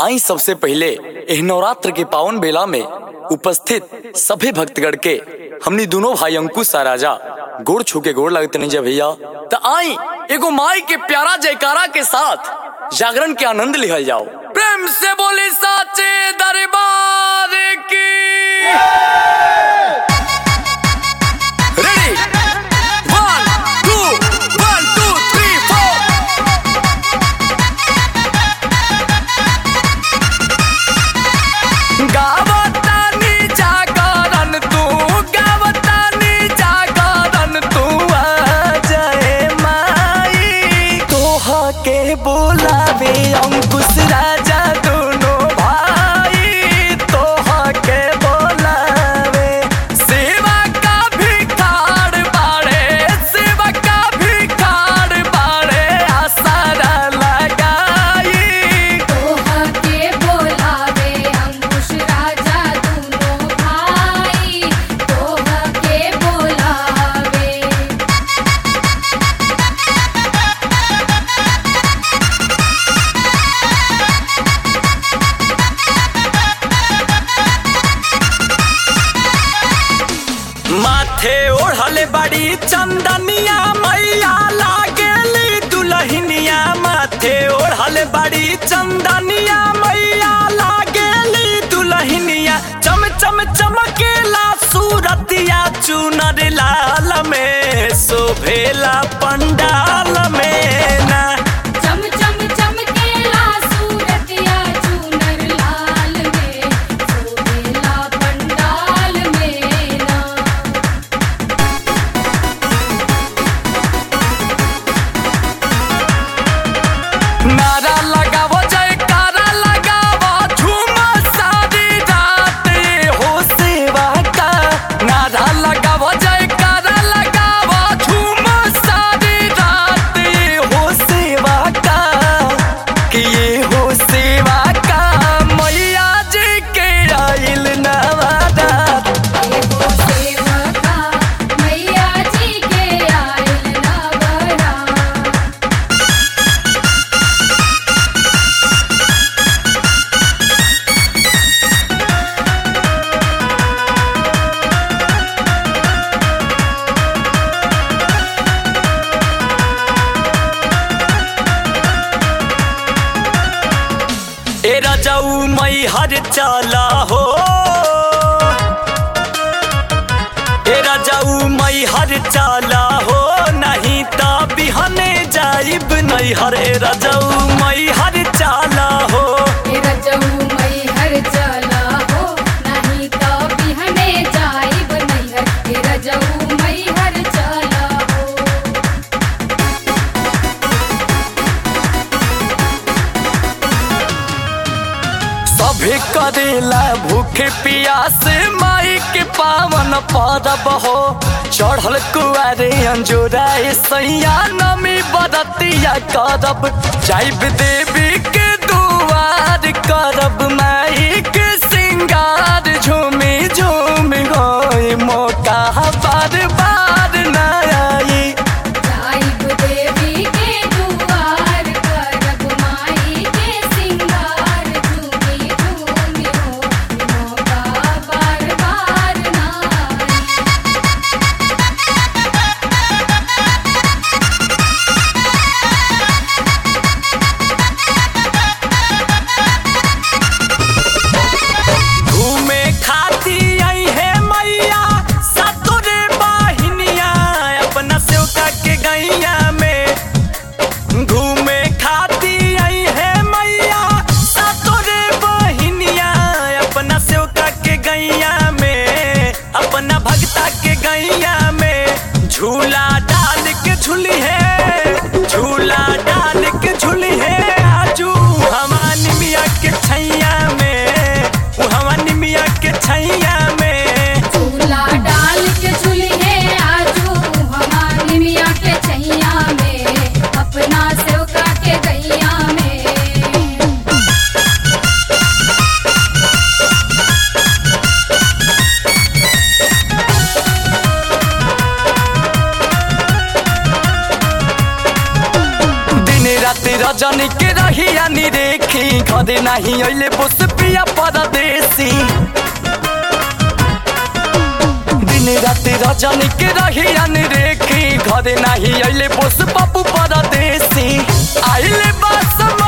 आई सबसे पहले एह नवरात्र के पावन बेला में उपस्थित सभी भक्तगण के हमनी दोनों भाई अंकुश आ राजा गोड़ छू के गोड़ लगते नहीं जा भैया तो आई एगो माई के प्यारा जयकारा के साथ जागरण के आनंद लिहल जाओ प्रेम से बोले साचे दरबार की ready one two one two three four गावतानी जागरण तू गावतानी जागरण तू आ जाए माई तोहा के बोलावे अंकुश राजा दोनों भाई तोहा के बोलावे सेवा का भिखार बाड़े सेवा का भिखार बाड़े आसारा लगाई तोहा के बोलावे अंकुश राजा दोनों भाई तोहा के बोलावे माथे ओढ़ले बड़ी चंदनिया मैया लागेली दुलहिनिया माथे ओढ़ले बड़ी चंदनिया मैया लागेली दुलहिनिया चम चम चमकेला सूरतिया चुनर लाल में शोभेला पंडाल में ना चम चम चमकेला सूरतिया चूनर लाल में सोहेला पंडाल में ना नारा लगावो जयकारा लगावो झूम सारी रात ये हो सेवा का नारा लगावो जयकारा लगावो झूम सारी रात ये हो सेवा का कि ये हो सेवा का मैया जी के आइल नवारात ये हो सेवका मैया जी के आइल नवरा ए रजऊ मई हर चाला हो ए रजऊ मई हर चाला हो नहीं ता बिहने जाइब नहीं हर ए रजऊ मई हर चाला हो तेरा जऊ मई हर चला हो नहीं तो बिहने जाइब नैहर तेरा जऊ मई हर चला हो सभे करेला भूखे प्यास माई के पावन परब हो चढ़ल कुआरे अंजोरा सैया नमी बरतिया करब जाइब देवी के दुआर करब माई के सिंगार झूमी झूमी होई मौका बार बार न आई जाइब देवी के दुआर करब माई के सिंगार झूमी झूमी हो मौका बार बार ना आई। घूमे खाती आई है मैया सतुरे बाहिनिया अपना सेवका के गैया में घूमे खाती आई है मैया सतुरे बहिनिया अपना सेवका के गैया में अपना भक्ता के गैया में झूला डाल के झूली है झूला डाल के झूली है आजू हमानी मिया के छैया में उ हमानी मिया के छैया में झूला डाल के झूली है आजू हमारी मिया के छैया में अपना सेवका के गैया में दिन रात रजनी के रही रहिया नि देखी घरे नाही अइले बस पिया परदेसी दिन राति रजनी के रहिया नि देखी घरे नाही अइले बस बाबू परदेसी आइले बस